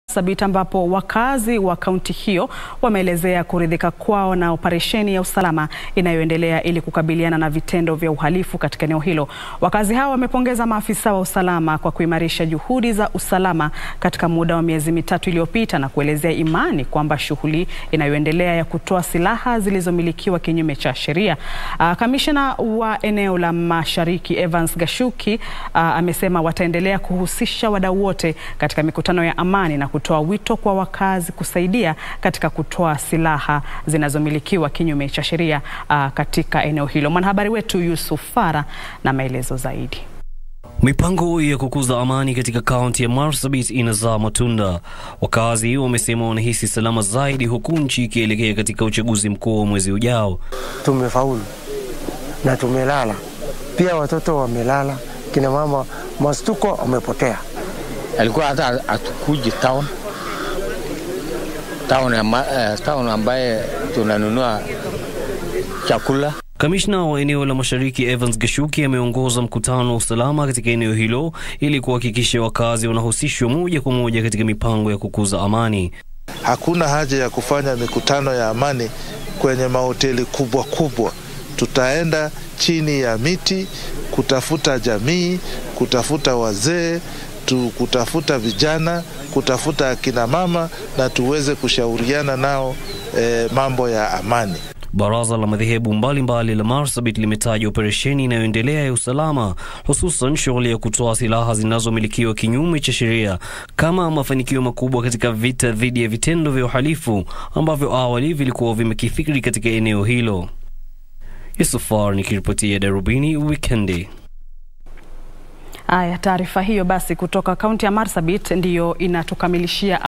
Marsabit ambapo wakazi wa kaunti hiyo wameelezea kuridhika kwao na operesheni ya usalama inayoendelea ili kukabiliana na vitendo vya uhalifu katika eneo hilo. Wakazi hao wamepongeza maafisa wa usalama kwa kuimarisha juhudi za usalama katika muda wa miezi mitatu iliyopita na kuelezea imani kwamba shughuli inayoendelea ya kutoa silaha zilizomilikiwa kinyume cha sheria. Uh, kamishna wa eneo la Mashariki Evans Gashuki uh, amesema wataendelea kuhusisha wadau wote katika mikutano ya amani na kutoa wito kwa wakazi kusaidia katika kutoa silaha zinazomilikiwa kinyume cha sheria uh, katika eneo hilo. Mwanahabari wetu Yusuf Fara na maelezo zaidi. Mipango ya kukuza amani katika kaunti ya Marsabit inazaa matunda. Wakazi wamesema wanahisi salama zaidi huku nchi ikielekea katika uchaguzi mkuu wa mwezi ujao. Tumefaulu na tumelala pia, watoto wamelala, kina mama mastuko wamepotea. Alikuwa hata atukuji town town, amba, uh, town ambaye tunanunua chakula. Kamishna wa eneo la Mashariki Evans Gashuki ameongoza mkutano wa usalama katika eneo hilo ili kuhakikisha wakazi wanahusishwa moja kwa moja katika mipango ya kukuza amani. Hakuna haja ya kufanya mikutano ya amani kwenye mahoteli kubwa kubwa. Tutaenda chini ya miti kutafuta jamii, kutafuta wazee tu, kutafuta vijana, kutafuta akina mama na tuweze kushauriana nao eh, mambo ya amani. Baraza la madhehebu mbalimbali la Marsabit limetaja operesheni inayoendelea ya usalama, hususan shughuli ya kutoa silaha zinazomilikiwa kinyume cha sheria kama mafanikio makubwa katika vita dhidi ya vitendo vya uhalifu ambavyo awali vilikuwa vimekithiri katika eneo hilo. Yusufar nikiripotia Darubini Wikendi. Aya, taarifa hiyo basi kutoka kaunti ya Marsabit ndiyo inatukamilishia